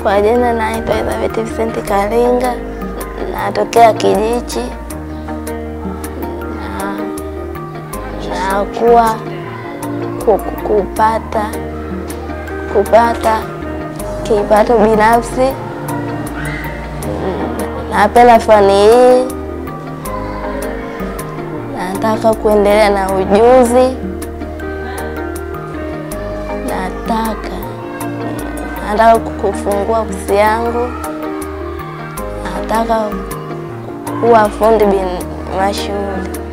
Kwa jina naitwa Elizabeth Vincent Kalinga, natokea Kijichi na nakuwa ku- ku- kupata kupata kipato binafsi. Napenda fani hii, nataka kuendelea na ujuzi, nataka nataka kufungua ofisi yangu, nataka kuwa fundi bin mashuhuri.